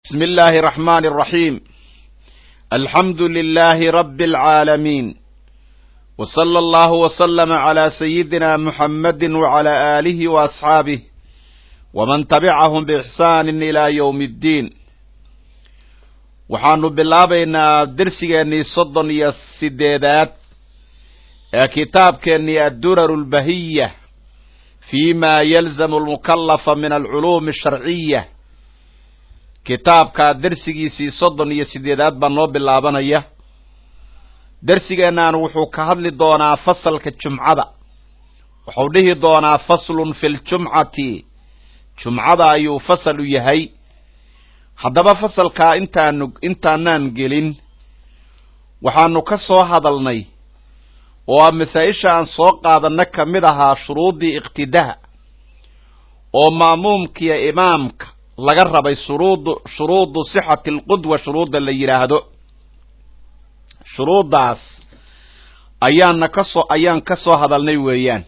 بسم الله الرحمن الرحيم الحمد لله رب العالمين وصلى الله وسلم على سيدنا محمد وعلى آله وأصحابه ومن تبعهم بإحسان إلى يوم الدين waxaanu bilaabaynaa dersigeennii soddon iyo sideedaad ee kitaabkeennii addurar lbahiya fi ma yalzamu almukallafa min alculuumi asharciya kitaabkaa dersigiisii soddon iyo sideedaad baa noo bilaabanaya dersigeennan wuxuu ka hadli doonaa fasalka jumcada wuxuu dhihi doonaa faslun fi ljumcati jumcada ayuu fasal u yahay haddaba fasalkaa intaanu intaanaan gelin waxaanu ka soo hadalnay oo a masaa-isha aan soo qaadanna ka mid ahaa shuruuddii iqtidaha oo ma'muumkiiyo imaamka laga rabay shuruudu shuruudu sixati alqudwa shuruudda la yidhaahdo shuruuddaas ayaana ka soo ayaan ka soo hadalnay weeyaan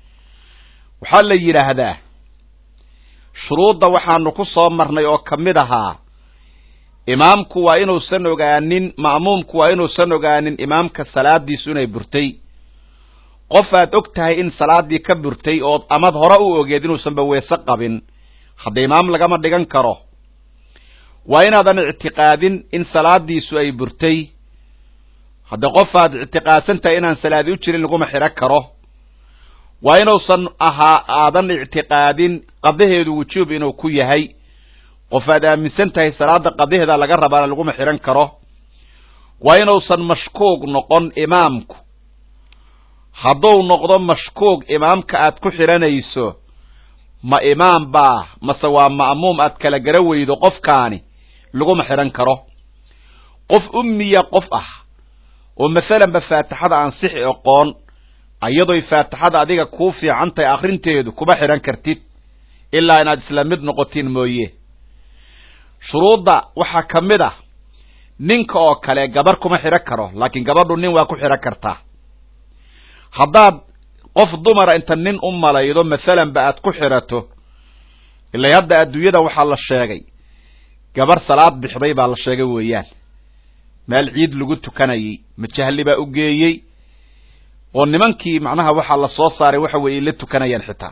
waxaa la yidhaahdaa shuruudda waxaanu ku soo marnay oo ka mid ahaa imaamku waa inuusan ogaanin ma'muumku waa inuusan ogaanin imaamka salaadiisu inay burtay qof aad og tahay in salaaddii ka burtay ood amad hore u ogeed inuusanba weese qabin hadda imaam lagama dhigan karo waa inaadan ictiqaadin in salaadiisu ay burtay hadda qof aad ictiqaadsan tahay inaan salaadi u jirin laguma xidhan karo waa inuusan ahaa aadan ictiqaadin qadaheedu wujuub inuu ku yahay qof aad aaminsan tahay salaada qadaheeda laga rabaana laguma xidhan karo waa inuusan mashkuug noqon imaamku hadduu noqdo mashkuug imaamka aad ku xidhanayso ma imaam baa mase waa ma'muum aad kala gara weydo qofkaani laguma xidhan karo qof ummiya qof ah oo masalanba faatixada aan sixi oqoon iyadoy faatixada adiga kuu fiican tahay akrinteedu kuma xidhan kartid ilaa inaad isla mid noqotiin mooye shuruudda waxaa ka mid ah ninka oo kale gabar kuma xidhan karo laakiin gabadhu nin waa ku xidhan kartaa haddaad qof dumara inta nin u malaydo masalanba aad ku xidhato ilay hadda adduunyada waxaa la sheegay gabar salaad bixday baa la sheegay weeyaan meel ciid lagu tukanayay majahli baa u geeyey oo nimankii macnaha waxaa la soo saaray waxa weeye la tukanayaan xitaa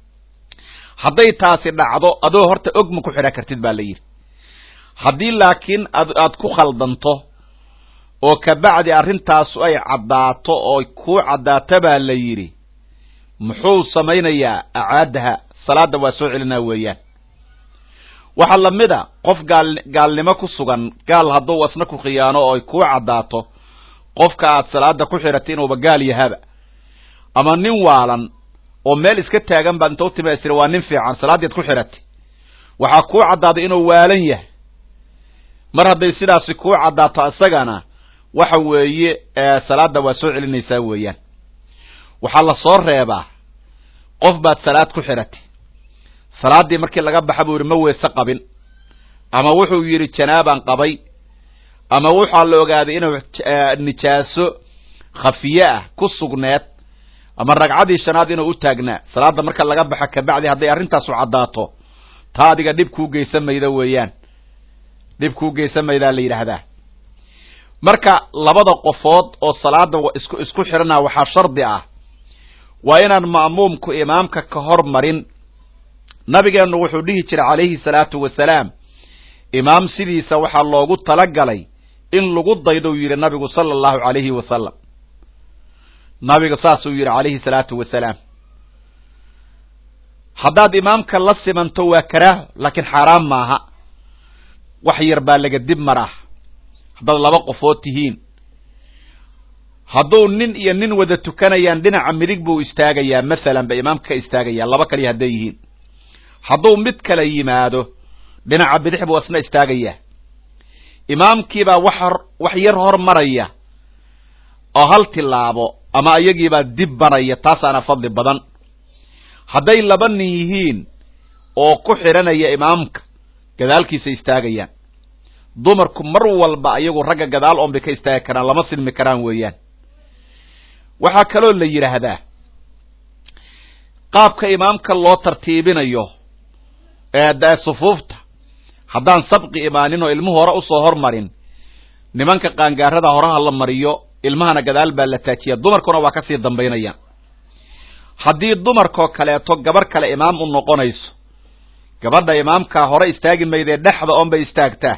hadday taasi dhacdo adoo horta og ma ku xidhan kartid baa la yidhi haddii laakiin ad aad ku khaldanto oo kabacdi arrintaasu ay caddaato oo kuu caddaato baa la yidhi muxuu samaynayaa acaadaha salaadda waa soo celinaa weeyaan waxaa la mid a qof gaal gaalnimo ku sugan gaal hadduu asna ku khiyaano oo ay kuu caddaato qofka aad salaada ku xidhatay inuuba gaal yahaba ama nin waalan oo meel iska taagan baad inta u timaysira waa nin fiican salaaddiad ku xidhatay waxaa kuu caddaaday inuu waalan yahay mar hadday sidaasi kuu caddaato isagana waxa weeye salaadda waa soo celinaysaa weeyaan waxaa la soo reebaa qof baad salaad ku xidhatay salaaddii markii laga baxa buu yidhi ma weese qabin ama wuxuu yidhi janaabaan qabay ama waxaa la ogaaday inuu nijaaso khafiye ah ku sugneed ama ragcadii shanaad inuu u taagnaa salaadda marka laga baxa kabacdi hadday arrintaasu caddaato taa adiga dhib kuu geysan mayda weeyaan dhib kuu geysan maydaa la yidhaahdaa marka labada qofood oo salaada isku isku xidhanaa waxaa shardi ah waa inaan ma'muumku imaamka ka hor marin nabigeennu wuxuu dhihi jiray calayhi salaatu wasalaam imaam sidiisa waxaa loogu talagalay in lagu daydo yidhi nabigu sala allahu calayhi wasalam nabiga saasuu yidhi calayhi salaatu wasalaam haddaad imaamka la simanto waa karaaho laakiin xaaraam maaha wax yar baa laga dib maraa haddaad laba qofood tihiin hadduu nin iyo nin wada tukanayaan dhinaca midig buu istaagayaa masalan ba imaamka ka istaagayaa laba kaliya hadday yihiin hadduu mid kala yimaado dhinaca bidix buu asna istaagayaa imaamkiibaa wax wax yar hor maraya oo hal tilaabo ama iyagiibaa dib baraya taasaana fadli badan hadday laba nin yihiin oo ku xidhanaya imaamka gadaalkiisa istaagayaan dumarku mar walba ayagu ragga gadaal oon bay ka istaagi karaan lama silmi karaan weeyaan waxaa kaloo la yidhaahdaa qaabka imaamka loo tartiibinayo ee sufuufta haddaan sabqi imaanin oo ilmuhu hore usoo hormarin nimanka qaangaarada horaha la mariyo ilmahana gadaal baa la taajiya dumarkuna waa kasii dambaynayaan haddii dumarkoo kaleeto gabar kale imaam u noqonayso gabadha imaamkaa hore istaagi maydee dhexda oonbay istaagtaa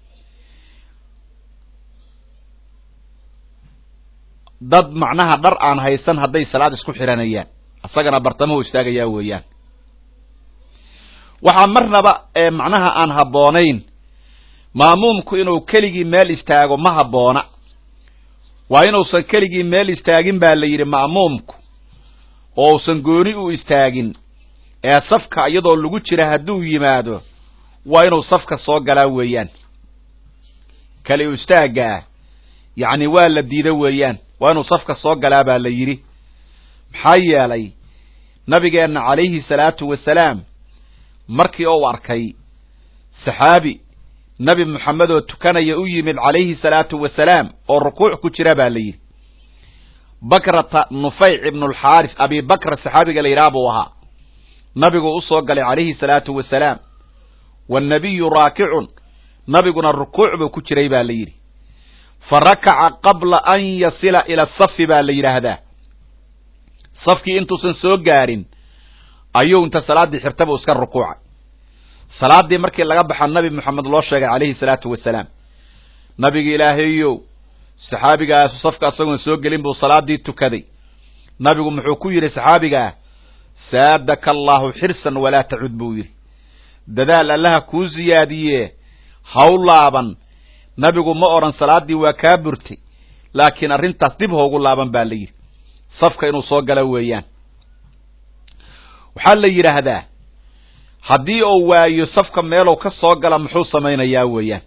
dad macnaha dhar aan haysan hadday salaad isku xiranayaan isagana bartamahu istaagayaa weeyaan waxaa marnaba ee macnaha aan habboonayn maamuumku inuu keligii meel istaago ma habboona waa inuusan keligii meel istaagin baa la yidhi ma'muumku oo uusan gooni u istaagin ee safka iyadoo lagu jira hadduu yimaado waa inuu safka soo galaa weeyaan kali u istaaggaa yacni waa la diida weeyaan waa inuu safka soo galaa baa la yidhi maxaa yeelay nabigeenna calayhi salaatu wasalaam markii uu arkay saxaabi nabi moxamed oo tukanaya u yimid calayhi salaatu wasalaam oo rukuuc ku jira baa la yidhi bakrata nufayc ibnulxaaris abi bakra saxaabiga la yidhaha buu ahaa nabigu u soo galay calayhi salaatu wasalaam wannabiyu raakicun nabiguna rukuuc buu ku jiray baa la yidhi fa rakaca qabla an yasila ila safi baa la yidhaahdaa safkii intuusan soo gaarin ayuu inta salaaddii xirtaba iska rukuucay salaaddii markii laga baxa nabi moxamed loo sheegay calayhi salaatu wasalaam nabiga ilaahayow saxaabigaasu safka isagoon soo gelin buu salaaddii tukaday nabigu muxuu ku yidhi saxaabigaa saadaka allaahu xirsan walaa tacud buu yidhi dadaal allaha kuu siyaadiye haw laaban nabigu ma odhan salaaddii waa kaa burtay laakiin arrintaas dib hoogu laaban baa la yidhi safka inuu soo gala weeyaan waxaa la yidhaahdaa haddii uu waayo safka meelow ka soo gala muxuu samaynayaa weeyaan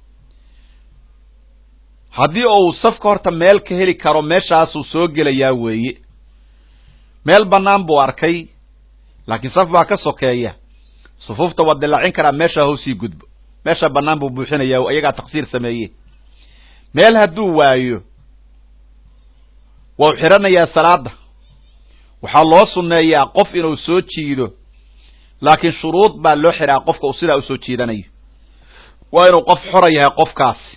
haddii uu safka horta meel ka heli karo meeshaasuu soo gelayaa weeye meel bannaan buu arkay laakiin saf baa ka sokeeya sufuufta waa dilaacin karaa meeshaa hoosii gudbo meesha bannaan buu buuxinayaa iyagaa taqsiir sameeye meel hadduu waayo wau xidhanayaa salaada waxaa loo sunneeyaa qof inuu soo jiido laakiin shuruud baa loo xidhaa qofka uu sidaa usoo jiidanayo waa inuu qof xora yahay qofkaasi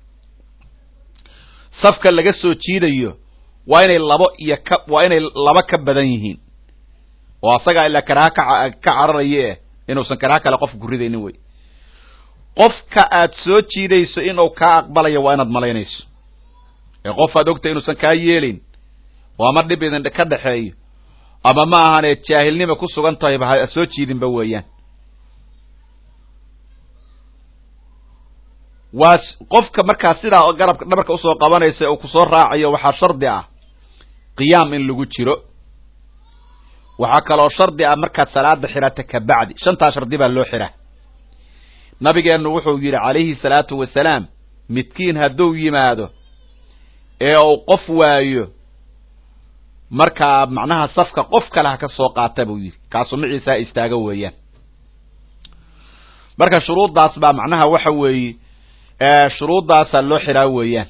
safka laga soo jiidayo waa inay labo iyo ka waa inay laba ka badan yihiin oo asagaa ilaa karaaha ka ka cararaye eh inuusan karaaha kale qofka ku ridaynin wey qofka aad soo jiidayso inuu kaa aqbalayo waa inaad malaynayso ee qof aad ogtay inuusan kaa yeelin oo ama dhib idin ka dhexeeyo ama ma ahanee jaahilnima ku sugan tahay ba ha soo jiidinba weeyaan waa qofka markaa sidaa garabka dhabarka usoo qabanaysa uu kusoo raacayo waxaa shardi ah qiyaam in lagu jiro waxaa kaloo shardi ah markaad salaada xidhata ka bacdi shantaa shardi baa loo xidhaa nabigeennu wuxuu yidhi calayhi salaatu wasalaam midkiin hadduu yimaado ee uu qof waayo markaa macnaha safka qof kale ha ka soo qaata buu yidhi kaasu maciisaa istaaga weeyaan marka shuruuddaas baa macnaha waxa weeye shuruuddaasaa loo xidhaa weeyaan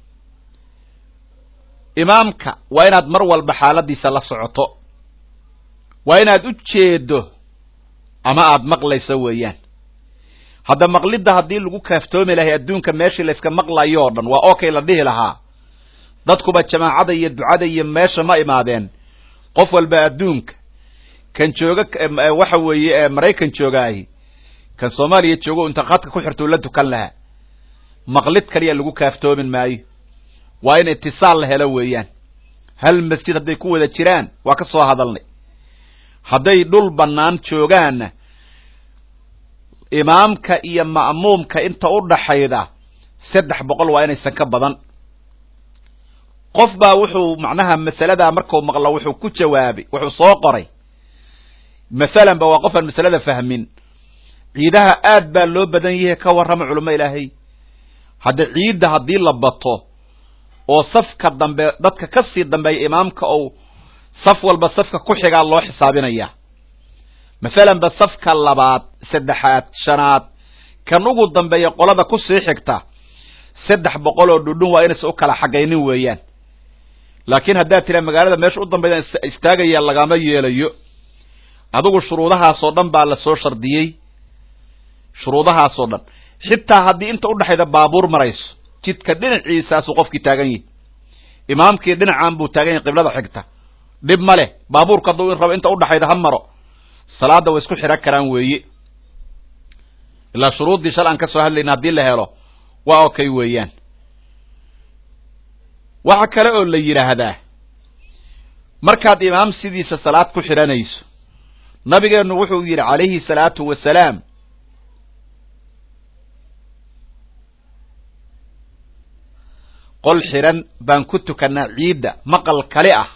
imaamka waa inaad mar walba xaaladiisa la socoto waa inaad u jeedo ama aad maqlayso weeyaan hadda maqlidda haddii lagu kaaftoomi lahay adduunka meeshii layska maqlayo o dhan waa okay la dhihi lahaa dadkuba jamaacada iyo ducada iyo meesha ma imaadeen qof walba adduunka kan jooga waxa weeye maraykan joogaahi kan soomaaliya joogo inta khadka ku xirtuu la tukan lahaa maqlid kaliya lagu kaaftoomin maayo waa in itisaal la helo weeyaan hal masjid hadday ku wada jiraan waa ka soo hadalnay hadday dhul bannaan joogaanna imaamka iyo ma'muumka inta u dhaxayda saddex boqol waa inaysan ka badan qof baa wuxuu macnaha masaladaa markuu maqlo wuxuu ku jawaabay wuxuu soo qoray masalan ba waa qofaan masalada fahmin ciidaha aad baa loo badan yahay ka warrama culamo ilaahay hadda ciidda haddii la bato oo safka dambe dadka ka sii dambeeya imaamka ou saf walba safka ku xigaa loo xisaabinaya masalan ba safka labaad saddexaad shanaad kan ugu dambeeya qolada ku sii xigta saddex boqol oo dhudhun waa inaysa u kala xagaynin weeyaan laakiin haddaad tira magaalada meesha u dambaydan istaagaya lagama yeelayo adigu shuruudahaasoo dhan baa lasoo shardiyey shuruudahaasoo dhan xitaa haddii inta udhexayda baabuur marayso jidka dhinaciisaasuu qofkii taagan yahi imaamkii dhinacan buu taagan yahay qiblada xigta dhib ma leh baabuurka hadduu rabo inta udhexayda ha maro salaadda way isku xidhan karaan weeye ilaa shuruuddii shal aan ka soo hadlayna haddii la helo waa okay weeyaan waxa kale oo la yidhaahdaa markaad imaam sidiisa salaad ku xidhanayso nabigeennu wuxuu yidhi calayhi salaatu wasalaam qol xidhan baan ku tukannaa ciidda maqal kale ah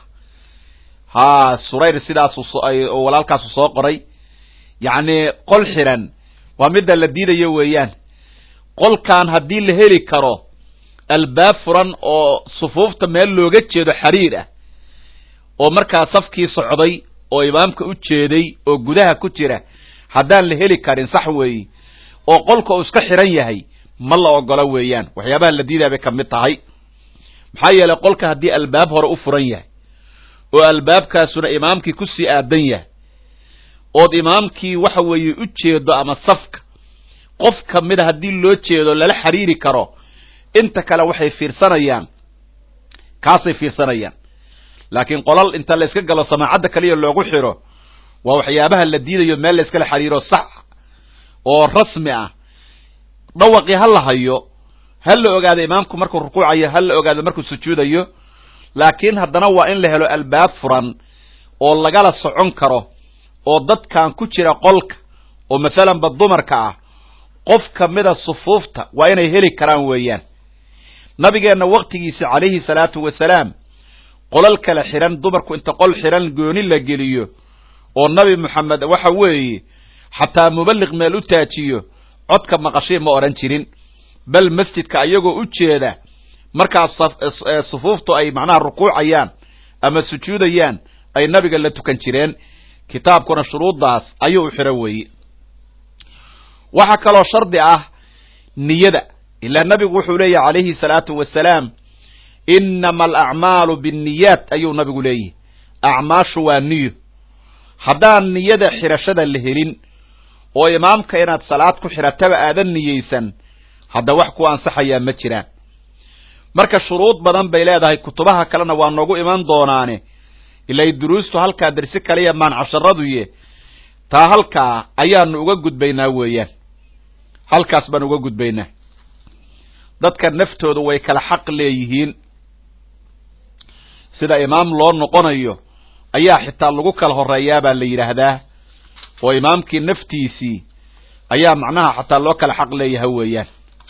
haa surayr sidaasu oo walaalkaasu soo qoray yacni qol xidhan waa midda la diidayo weeyaan qolkan haddii la heli karo albaab furan oo sufuufta meel looga jeedo xariir ah oo markaa safkii socday oo imaamka u jeeday oo gudaha ku jira haddaan la heli karin sax weeye oo qolka uu iska xidhan yahay ma la ogola weeyaan waxyaabaha la diidaa bay ka mid tahay maxaa yeelay qolka haddii albaab hore u furan yahay oo albaabkaasuna imaamkii kusii aadan yahay ood imaamkii waxa weeye u jeedo ama safka qof ka mida haddii loo jeedo lala xiriiri karo inta kale waxay fiirsanayaan kaasay fiirsanayaan laakiin qolal inta la yska galo samaacadda kaliya loogu xiro waa waxyaabaha la diidayo meel la yskala xiriiro sax oo rasmi ah dhawaqii ha la hayo ha la ogaado imaamku markuu rukuucayo ha la ogaado markuu sujuudayo laakiin haddana waa in la helo albaab furan oo lagala socon karo oo dadkan ku jira qolka oo mathalanba dumarka ah qof ka mida sufuufta waa inay heli karaan weeyaan nabigeenna waktigiisi calayhi salaatu wasalaam qolal kale xidhan dumarku inta qol xidhan gooni la geliyo oo nabi moxamed waxa weeye xataa muballiq meel u taajiyo codka maqashii ma odhan jirin bal masjidka ayagoo u jeeda markaas sufuuftu ay macnaha rukuucayaan ama sujuudayaan ay nabiga la tukan jireen kitaabkuna shuruuddaas ayuu u xidhan weeye waxaa kaloo shardi ah niyada ilaa nabigu wuxuu leeyahy calayhi salaatu wasalaam inama alacmaalu binniyaat ayuu nabigu leeyahy acmaashu waa niyo haddaan niyada xidhashada la helin oo imaamka inaad salaad ku xidhataba aadan niyeysan hadda wax ku ansaxayaa ma jiraan marka shuruud badan bay leedahay kutubaha kalena waa noogu iman doonaane ilay duruustu halkaa dersi kaliya maan casharaduye taa halkaa ayaanu uga gudbaynaa weeyaan halkaas baan uga gudbaynaa dadka naftoodu way kala xaq leeyihiin sida imaam loo noqonayo ayaa xitaa lagu kala horeeyaa baa la yidhaahdaa oo imaamkii naftiisii ayaa macnaha xataa loo kala xaq leeyaha weeyaan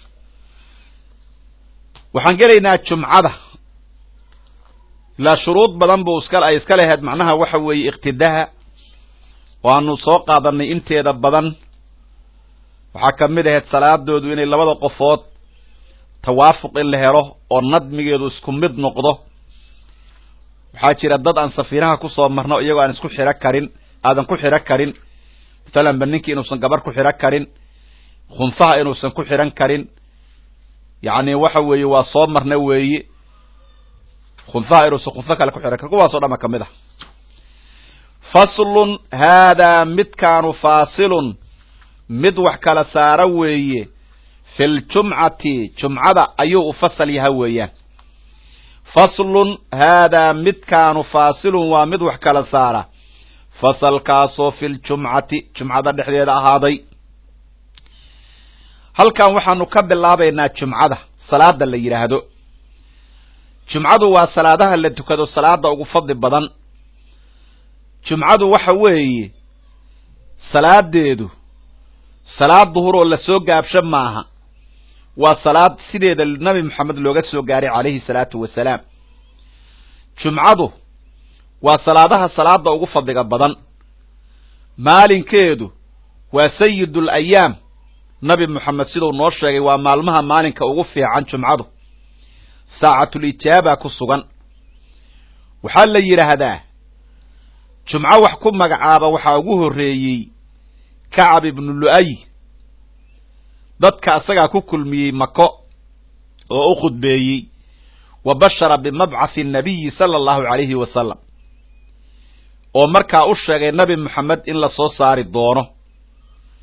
waxaan gelaynaa jumcada ilaa shuruud badan buu iska ay iska lahayd macnaha waxa weeye iqtidaha waanu soo qaadanay inteeda badan waxaa ka mid ahayd salaadoodu inay labada qofood tawaafuq in la helo oo nadmigeedu isku mid noqdo waxaa jira dad aan safiinaha kusoo marno iyagoo aan isku xidho karin aadan ku xidho karin mathalan ba ninkii inuusan gabar ku xidho karin khunfaha inuusan ku xidhan karin yacni waxa weeye waa soo marna weeye khunfaha inuusan khunfo kale ku xidhan karin kuwaasoo dhama ka mid ah faslun haadaa midkaanu faasilun mid wax kala saara weeye fi ljumcati jumcada ayuu u fasal yaha weeyaan faslun haadaa midkaanu faasilun waa mid wax kala saara fasalkaasoo fi ljumcati jumcada dhexdeeda ahaaday halkan waxaanu ka bilaabaynaa jumcada salaada la yidhaahdo jumcadu waa salaadaha la tukado salaada ugu fadli badan jumcadu waxa weeye salaadeedu salaad duhur oo lasoo gaabsho maaha waa salaad sideeda nabi moxamed looga soo gaaray calayhi salaatu wasalaam jumcadu waa salaadaha salaada ugu fadliga badan maalinkeedu waa sayidul ayaam nabi moxamed siduu noo sheegay waa maalmaha maalinka ugu fiican jumcadu saacatul ijaaba ku sugan waxaa la yidhaahdaa jumco wax ku magacaaba waxaa ugu horreeyey kacab ibnu lu'ay dadka asagaa ku kulmiyey mako oo u khudbeeyey wa bashara bimabcathi nabiyi sala allahu calayhi wasalam oo markaa u sheegay nabi moxamed in la soo saari doono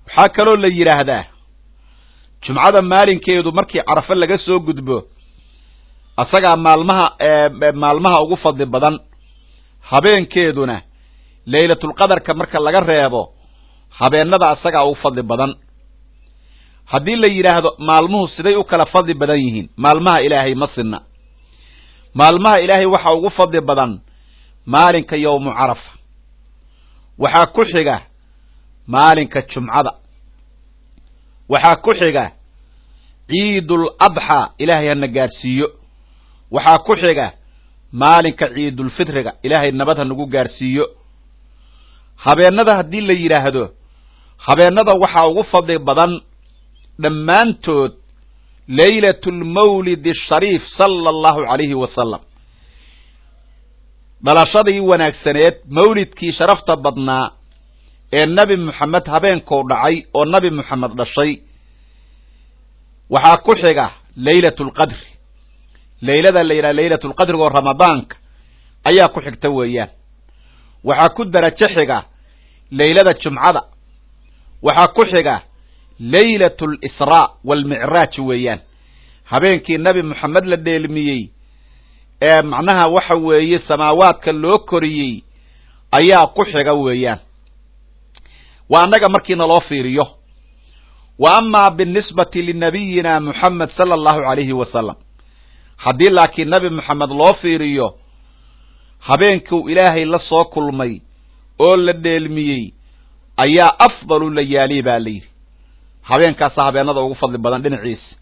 waxaa kaloo la yidhaahdaa jumcada maalinkeedu markii carafo laga soo gudbo asagaa maalmaha maalmaha ugu fadli badan habeenkeeduna laylatulqadarka marka laga reebo habeennada asagaa ugu fadli badan haddii la yidhaahdo maalmuhu siday u kala fadli badan yihiin maalmaha ilaahay ma sinna maalmaha ilaahay waxaa ugu fadli badan maalinka yowmu carafa waxaa ku xiga maalinka jumcada waxaa ku xiga ciidul adxaa ilaahay hana gaadhsiiyo waxaa ku xiga maalinka ciidulfitriga ilaahay nabad ha nagu gaadhsiiyo habeennada haddii la yidhaahdo habeennada waxaa ugu fadli badan dhammaantood laylatulmawlid ashariif sala allahu calayhi wasalam dhalashadii wanaagsaneed mawlidkii sharafta badnaa ee nebi moxamed habeenkou dhacay oo nebi moxamed dhashay waxaa ku xiga laylatulqadri laylada la yidhaha laylatulqadriga oo ramadaanka ayaa ku xigta weeyaan waxaa ku darajo xiga laylada jumcada waxaa ku xiga laylat alisraa waalmicraaj weeyaan habeenkii nebi moxamed la dheelmiyey ee macnaha waxa weeye samaawaadka loo koriyey ayaa ku xiga weeyaan waa annaga markiina loo fiiriyo wa amaa binisbati linabiyina moxamed sala allahu calayhi wasalam haddii laakiin nebi moxamed loo fiiriyo habeenkuu ilaahay la soo kulmay oo la dheelmiyey ayaa afdalu layaali baa layidhi habeenkaasa habeenada ugu fadli badan dhinaciisa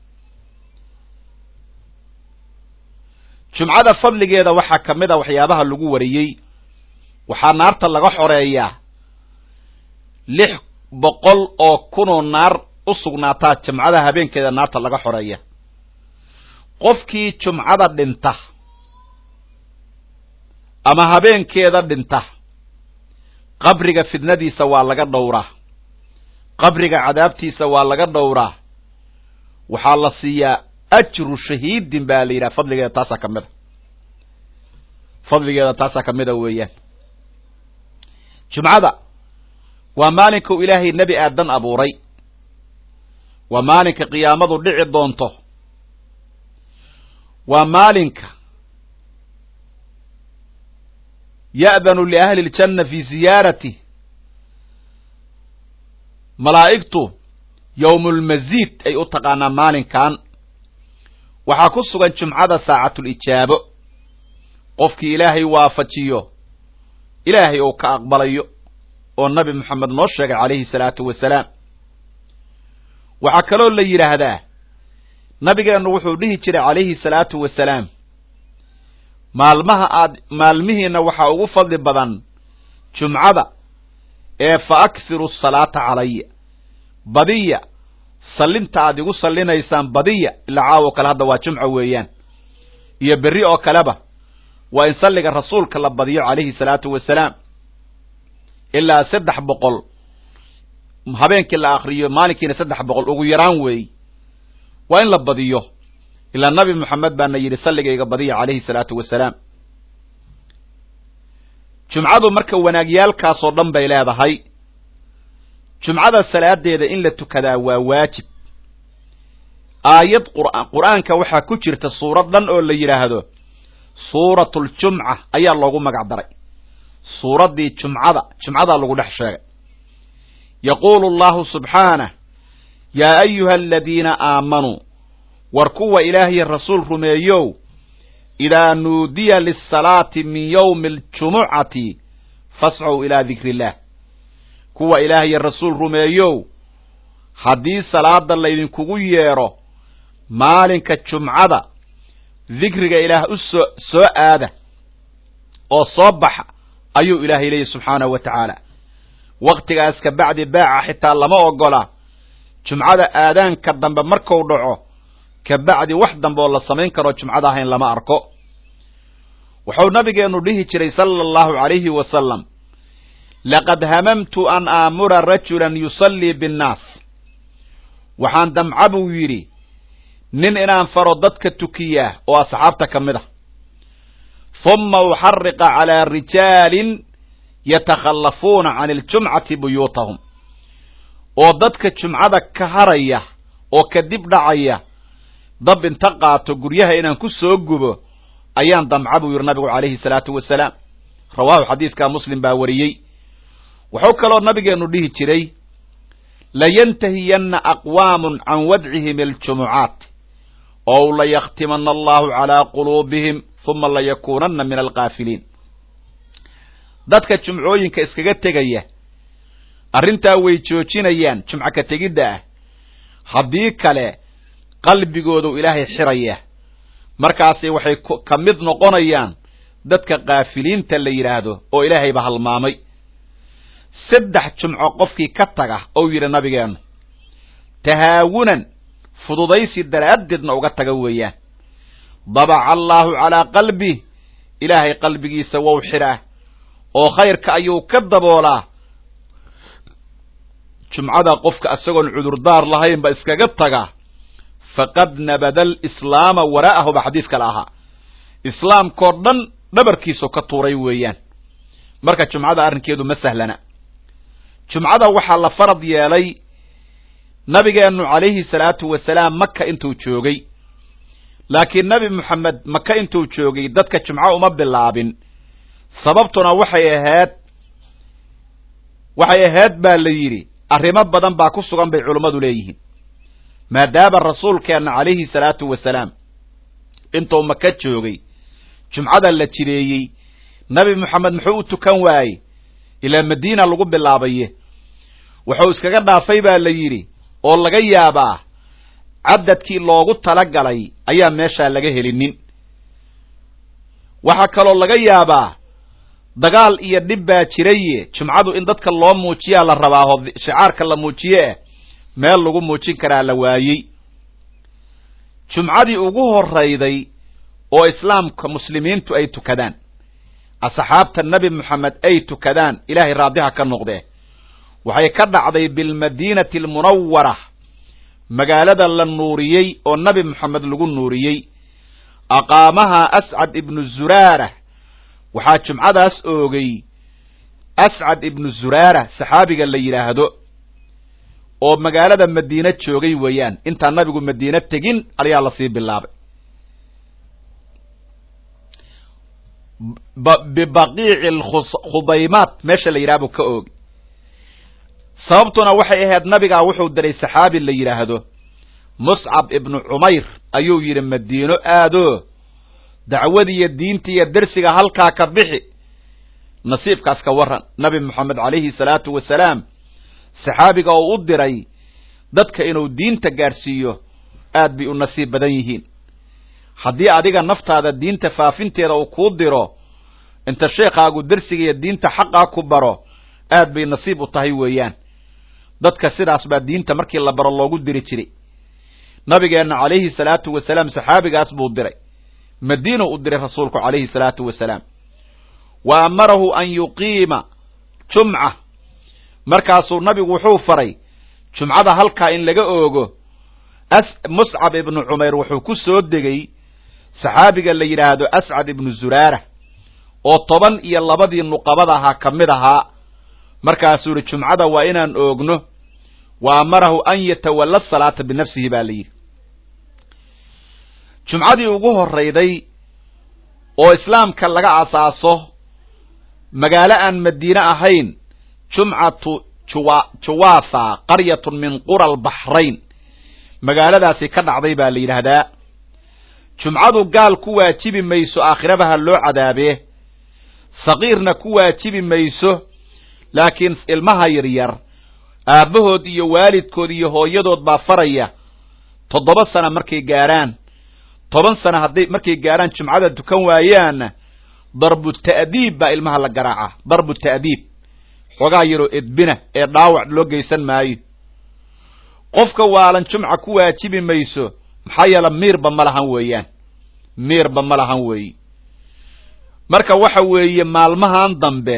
jumcada fadligeeda waxaa ka mid a waxyaabaha lagu wariyey waxaa naarta laga xoreeyaa lix boqol oo kunoo naar u sugnaataa jumcada habeenkeeda naarta laga xoreeya qofkii jumcada dhinta ama habeenkeeda dhinta qabriga fidnadiisa waa laga dhowraa qabriga cadaabtiisa waa laga dhowraa waxaa la siiyaa ajru shahiidin baa la yidhaha fadligeeda taasaa ka mida fadligeeda taasaa ka mida weeyaan jumcada waa maalinkuu ilaahay nebi aadan abuuray waa maalinka qiyaamadu dhici doonto waa maalinka ya'danu liahli ljanna fi ziyaarati malaa'igtu yowmulmasiid ay u taqaanaa maalinkan waxaa ku sugan jumcada saacatulijaabo qofkii ilaahay waafajiyo ilaahay uu ka aqbalayo oo nabi moxamed noo sheegay calayhi salaatu wasalaam waxaa kaloo la yidhaahdaa nabigeennu wuxuu dhihi jiray calayhi salaatu wasalaam maalmaha aad maalmihiina waxaa ugu fadli badan jumcada ee fa akthiru asalaata calaya badiya sallinta aad igu sallinaysaan badiya ilaa caawo kale hadda waa jumca weeyaan iyo berri oo kaleba waa in salliga rasuulka la badiyo calayhi salaatu wasalaam ilaa saddex boqol habeenkii la akriyo maalinkiina saddex boqol ugu yaraan weey waa in la badiyo ilaa nabi moxamed baana yidhi salligayga badiya calayhi salaatu wasalaam jumcadu marka wanaagyaalkaasoo dhan bay leedahay jumcada salaadeeda in la tukadaa waa waajib aayad qur'aanka waxaa ku jirta suurad dhan oo la yidhaahdo suuratuljumca ayaa loogu magac daray suuraddii jumcada jumcadaa lagu dhex sheegay yaquulu allahu subxaanah yaa ayuha aladiina aamanuu war kuwa ilaahiy rasuul rumeeyow idaa nuudiya lisalaati min yowmi aljumucati fascow ilaa dikri illaah kuwa ilaahiy rasuul rumeeyow haddii salaada laydinkugu yeedho maalinka jumcada dikriga ilaah u soo soo aada oo soo baxa ayuu ilaahay leeyahy subxaanahu wa tacaala wakhtigaas ka bacdi baaca xitaa lama ogola jumcada aadaanka dambe marku dhaco ka bacdi wax dambe oo la samayn karo jumcada ahayn lama arko wuxuu nabigeennu dhihi jiray sala allahu calayhi wasalam laqad hamamtu an aamura rajulan yusallii binnaas waxaan damca buu yidhi nin inaan faro dadka tukiyaa oo asxaabta ka mid a huma uxariqa calaa rijaalin yatakhallafuuna can iljumcati buyuutahum oo dadka jumcada ka haraya oo ka dib dhacaya dab inta qaato guryaha inaan ku soo gubo ayaan damca buu yidhi nabigu calayhi salaatu wasalaam rawaahu xadiidkaa muslim baa wariyey wuxuu kaloo nabigeennu dhihi jiray layantahiyanna aqwaamun can wadcihim aljumucaat ow layaktimana allahu calaa quluubihim huma layakuunanna min alkaafiliin dadka jumcooyinka iskaga tegaya arrintaa way joojinayaan jumco ka tegidda ah haddii kale qalbigoodu ilaahay xiraya markaasi waxay ka mid noqonayaan dadka kaafiliinta la yidhaahdo oo ilaahayba halmaamay saddex jumco qofkii ka taga ou yidhi nabigeennu tahaawunan fududaysi daraaddeedna uga taga weeyaan dabaca allaahu calaa qalbih ilaahay qalbigiisa wou xidhaa oo khayrka ayuu ka daboolaa jumcada qofka isagoon cudurdaar lahayn ba iskaga taga faqad nabada alislaama waraa'ahu ba xadiis kale ahaa islaamkoo dhan dhabarkiisu ka tuuray weeyaan marka jumcada arrinkeedu ma sahlana jumcada waxaa la farad yeelay nabigeennu calayhi salaatu wasalaam maka intuu joogay laakiin nebi moxamed maka intuu joogay dadka jumco uma bilaabin sababtuna waxay ahayd waxay ahayd baa la yidhi arrimo badan baa ku sugan bay culummadu leeyihiin maadaama rasuulkeenna calayhi salaatu wasalaam intuu maka joogay jumcada la jireeyey nebi moxamed muxuu u tukan waayey ilaa madiina lagu bilaabaye wuxuu iskaga dhaafay baa la yidhi oo laga yaabaa cadadkii loogu talagalay ayaa meeshaa laga helinin waxaa kaloo laga yaabaa dagaal iyo dhib baa jiraye jumcadu in dadka loo muujiyaa la rabaa oo shicaarka la muujiye eh meel lagu muujin karaa la waayey jumcadii ugu horrayday oo islaamka muslimiintu ay tukadaan asxaabta nebi moxamed ay tukadaan ilaahay raadiha ka noqdee waxay ka dhacday bilmadiinati almunawara magaalada la nuuriyey oo nebi moxamed lagu nuuriyey aqaamaha ascad ibnu zuraara waxaa jumcadaas oogay ascad ibnu zuraara saxaabiga la yidhaahdo oo magaalada madiine joogay weeyaan intaan nabigu madiine tegin ayaa lasii bilaabay bibaqiici khudaymaat meesha la yidhaha buu ka oogay sababtuna waxay ahayd nabigaa wuxuu diray saxaabi la yidhaahdo muscab ibnu cumayr ayuu yidhi madiino aado dacwadiiyo diintiiyo dersiga halkaa ka bixi nasiibkaas ka warran nabi moxamed calayhi salaatu wasalaam saxaabiga oo u diray dadka inuu diinta gaadhsiiyo aad bay u nasiib badan yihiin haddii adiga naftaada diinta faafinteeda uu kuu diro inta sheekhaagu dersiga iyo diinta xaqaa ku baro aad bay nasiib u tahay weeyaan dadka sidaas baa diinta markii la baro loogu diri jiray nabigeenna calayhi salaatu wasalaam saxaabigaas buu diray madiina u diray rasuulku calayhi salaatu wasalaam wa amarahu an yuqiima jumca markaasuu nabigu wuxuu faray jumcada halkaa in laga oogo muscab ibnu cumayr wuxuu ku soo degay saxaabiga la yidhaahdo ascad ibnu zuraara oo toban iyo labadii nuqabada ahaa ka mid ahaa markaasuu yihi jumcada waa inaan oogno wa amarahu an yatawalla salaata binafsihi baa la yidhi jumcadii ugu horrayday oo islaamka laga asaaso magaalo aan madiine ahayn jumcatu juwatha qaryatun min qura albaxrayn magaaladaasi ka dhacday baa la yidhaahdaa jumcadu gaal ku waajibi mayso aakhirabaha loo cadaabee sakiirna ku waajibi mayso laakiin ilmaha yaryar aabbahood iyo waalidkood iyo hooyadood baa faraya toddoba sana markay gaarhaan toban sana hadday markay gaarhaan jumcada tukan waayaanna darbu ta'diib baa ilmaha la garaaca darbu ta'diib xoogaa yaroo edbina ee dhaawac loo geysan maayo qofka waalan jumca ku waajibi mayso maxaa yeele miirba ma lahan weeyaan miirba ma lahan weeye marka waxa weeye maalmahan dambe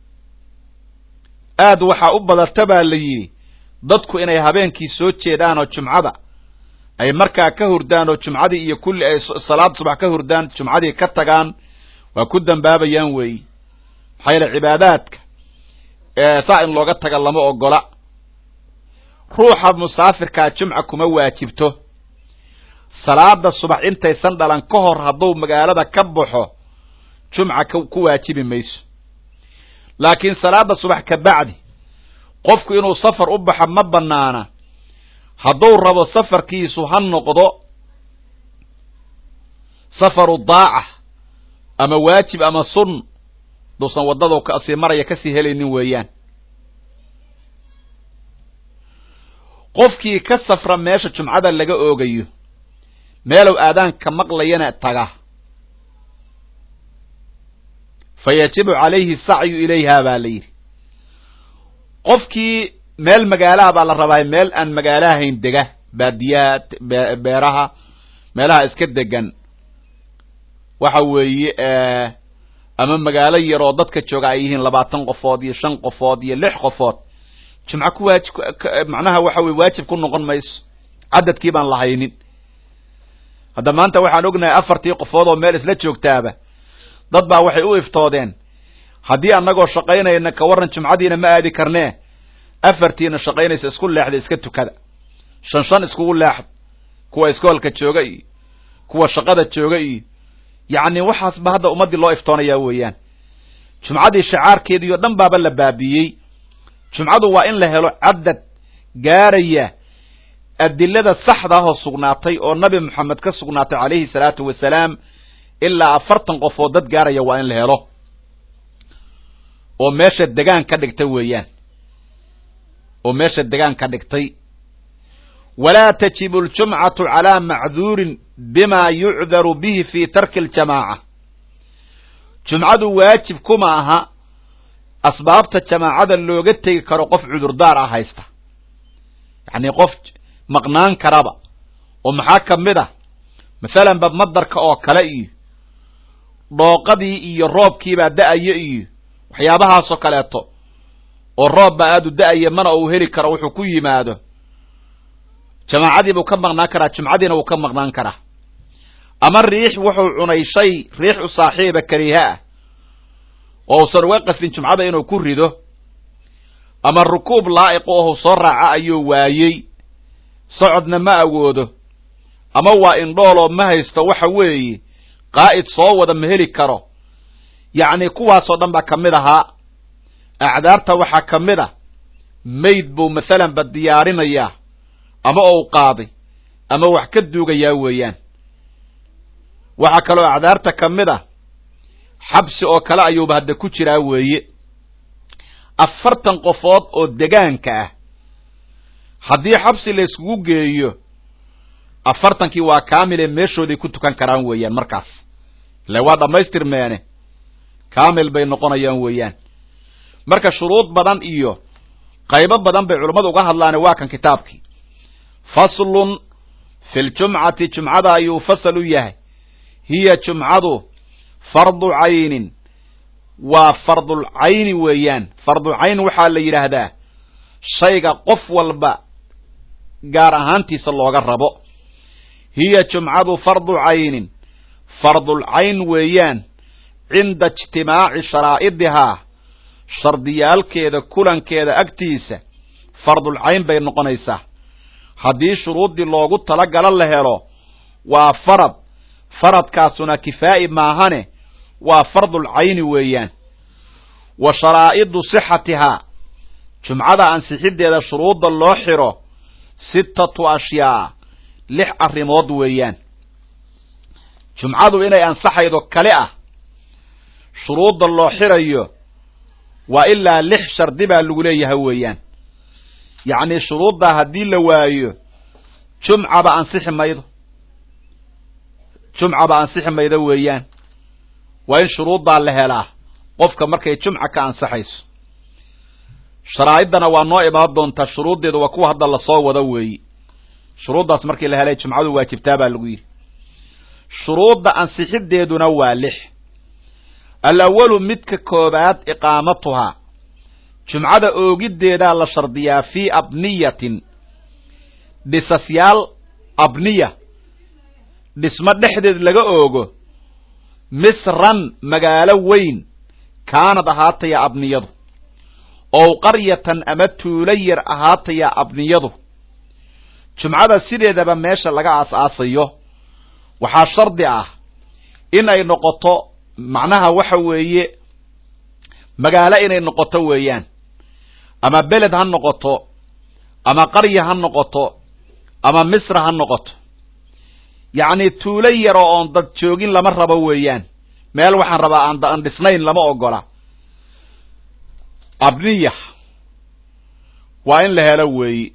aad waxaa u badata baa la yidhi dadku inay habeenkii soo jeedaan oo jumcada ay markaa ka hurdaan oo jumcadii iyo kulli ay salaad subax ka hurdaan jumcadii ka tagaan waa ku dambaabayaan weeye maxaa yeele cibaadaadka saa in looga taga lama ogola ruuxa musaafirkaa jumca kuma waajibto salaada subax intaysan dhalan ka hor hadduu magaalada ka baxo jumca ku waajibi mayso laakiin salaada subax ka bacdi qofku inuu safar u baxo ma banaana hadduu rabo safarkiisu ha noqdo safaru daaca ama waajib ama sun duusan waddadu kasii maraya kasii helaynin weeyaan qofkii ka safra meesha jumcada laga oogayo meelow aadaanka maqlayana taga fa yajibu calayhi sacyu ilayha baa la yidhi qofkii meel magaalaha baa la rabaa meel aan magaalahayn dega baadiyaha beeraha meelaha iska degan waxa weeye ama magaalo yaroo dadka jooga ay yihiin labaatan qofood iyo shan qofood iyo lix qofood jumco ku waajib macnaha waxa weye waajib ku noqon mayso cadadkii baan lahaynin hadda maanta waxaan ognahay afartii qofood oo meel isla joogtaaba dad baa waxay u iftoodeen haddii annagoo shaqaynayna ka warran jumcadiina ma aadi karnee afartiina shaqaynaysa isku leexda iska tukada shan shan iskugu leexda kuwa iskoolka jooga iyo kuwa shaqada jooga iyo yacni waxaasba hadda ummaddii loo iftoonayaa weeyaan jumcadii shacaarkeedii oo dhan baaba la baabiiyey jumcadu waa in la helo cadad gaaraya adilada saxda ahoo sugnaatay oo nabi moxamed ka sugnaatay calayhi salaatu wasalaam ilaa afartan qofood dad gaaraya waa in la helo oo meesha degaan ka dhigtay weeyaan oo meesha degaan ka dhigtay walaa tajibu aljumcatu calaa macduurin bima yucdaru bihi fi tarki aljamaaca jumcadu waajib kuma aha asbaabta jamaacada looga tegi karo qof cudurdaar ah haysta yacni qof maqnaan karaba oo maxaa ka mid ah masalan ba madarka oo kale iyo dhooqadii iyo roobkiibaa da-aya iyo waxyaabahaasoo kaleeto oo roob baa aadu da-aya mana uu heli karo wuxuu ku yimaado jamaacadiibuu ka maqnaan karaa jumcadiina wuu ka maqnaan karaa ama riix wuxuu cunay shay riix u saaxiiba kariha ah oo usan uga qasdin jumcada inuu ku rido ama rukuub laa'iqo ohu soo raaca ayuu waayey socodna ma awoodo ama waa indhooloo ma haysto waxa weeye qaa'id soo wada ma heli karo yacni kuwaasoo dhan baa ka mid ahaa acdaarta waxaa ka mid ah mayd buu masalan ba diyaarinayaa ama ou qaaday ama wax ka duugayaa weeyaan waxaa kaloo acdaarta ka mid ah xabsi oo kale ayuuba hadda ku jiraa weeye afartan qofood oo degaanka ah haddii xabsi la yskugu geeyo afartankii waa kaamil ee meeshooday ku tukan karaan weeyaan markaas ile waa dhammaystirmeene kaamil bay noqonayaan weeyaan marka shuruud badan iyo qaybo badan bay culummadu uga hadlaane waa kan kitaabkii faslun fi ljumcati jumcada ayuu fasal u yahay hiya jumcadu fardu caynin waa fardul cayni weeyaan fardu cayn waxaa la yidhaahdaa shayga qof walba gaar ahaantiisa looga rabo hiya jumcadu fardu caynin fardul cayn weeyaan cinda ijtimaaci sharaa'idihaa shardiyaalkeeda kulankeeda agtiisa fardul cayn bay noqonaysaa haddii shuruuddii loogu talagalo la helo waa farad faradkaasuna kifaa'i maahane waa fardul cayni weeyaan wa sharaa'idu sixatihaa jumcada ansixiddeeda shuruudda loo xiro sittatu ashyaa lix arrimood weeyaan jumcadu inay ansaxaydo kale ah shuruudda loo xirayo waa ilaa lix shardi baa lagu leeyahay weeyaan yacnii shuruuddaa haddii la waayo jumcaba ansixi maydo jumcaba ansixi maydo weeyaan waa in shuruuddaa la helaa qofka markay jumca ka ansaxayso sharaa'idana waa noo imaan doontaa shuruuddeedu waa kuwa hadda lasoo wado weeyi shuruuddaas markii la helay jumcadu waajibtaa baa lagu yidhi shuruudda ansixiddeeduna waa lix alawalu midka koobaad iqaamatuhaa jumcada oogiddeedaa la shardiyaa fii abniyatin dhisasyaal abniya dhismo dhexdeed laga oogo misran magaalo weyn kaanad ahaataya abniyadu ow qaryatan ama tuulo yar ahaataya abniyadu jumcada sideedaba meesha laga aas-aasayo waxaa shardi ah in ay noqoto macnaha waxa weeye magaalo inay noqoto weeyaan ama beled ha noqoto ama qarya ha noqoto ama misra ha noqoto yacni tuulo yaroo oon dad joogin lama rabo weeyaan meel waxaan rabaa aan aan dhisnayn lama ogola abniya waa in la helo weeyi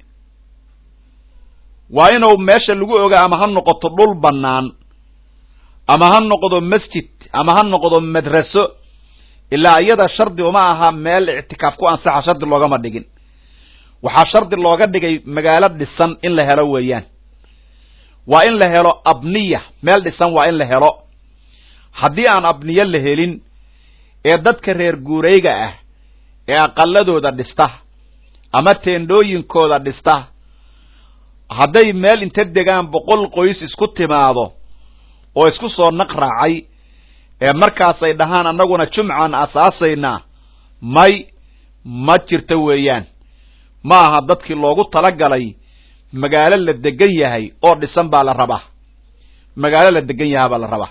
waa inuu meesha lagu ogaa ama ha noqoto dhul bannaan ama ha noqdo masjid ama ha noqdo madraso ilaa iyada shardi uma aha meel ictikaaf ku ansaxa shardi loogama dhigin waxaa shardi looga dhigay magaalo dhisan in la helo weeyaan waa in la helo abniya meel dhisan waa in la helo haddii aan abniyo la helin ee dadka reer guurayga ah ee aqaladooda dhista ama teendhooyinkooda dhista hadday meel inta degaan boqol qoys isku timaado oo isku soo naq raacay ee markaasay dhahaan annaguna jumcaan asaasaynaa may ma jirto weeyaan ma aha dadkii loogu talagalay magaalo la degan yahay oo dhisan baa la rabaa magaalo la degan yahaa baa la rabaa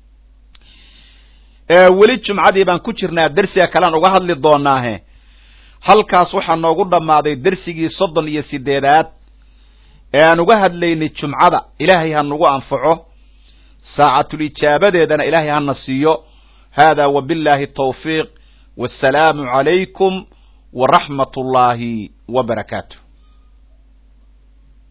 weli jumcadii baan ku jirnaa dersiga kalean uga hadli doonaahe halkaas waxaa noogu dhammaaday dersigii soddon iyo sideedaad ee aan uga hadlaynay jumcada ilaahay ha nagu anfaco saacatul ijaabadeedana ilaahay hana siiyo hada wabillahi tawfiiq wassalaamu calaykum waraxmat ullaahi wa barakaatu